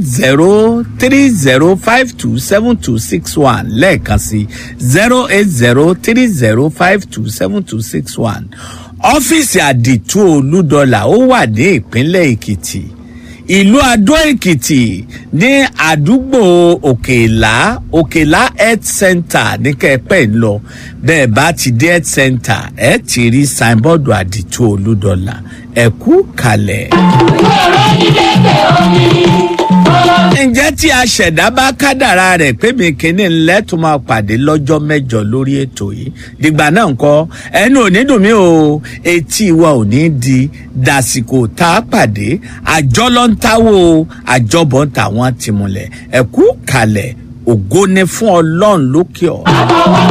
zero three zero five two seven two six one lẹ́ẹ̀kan sí zero eight zero three zero five two seven two six one ọ́fíìsì àdìtú olúdọ́là ó wà ní ìpínlẹ̀ èkìtì ìlú adó èkìtì ní àdúgbò òkèlá òkèlá health center ní kẹpẹ́ ń lọ bẹ́ẹ̀ bá ti dé health center ẹ ti rí signboard àdìtú olúdọ́là ẹ̀kú kalẹ̀. ǹjẹ́ tí a ṣẹ̀dá bá kádàrá rẹ̀ pé mi kìíní ńlẹ́ tó máa pàdé lọ́jọ́ mẹ́jọ lórí ètò yìí dìgbà náà ńkọ́ ẹnu ò ní dùn mí o etí wa ò ní di dàsìkò tá a pàdé àjọ ló ń táwọ́ o àjọbọ̀ ń tà wọ́n ti múlẹ̀ ẹ̀kú kalẹ̀ ògo ni fún ọlọ́run lókè ọ̀.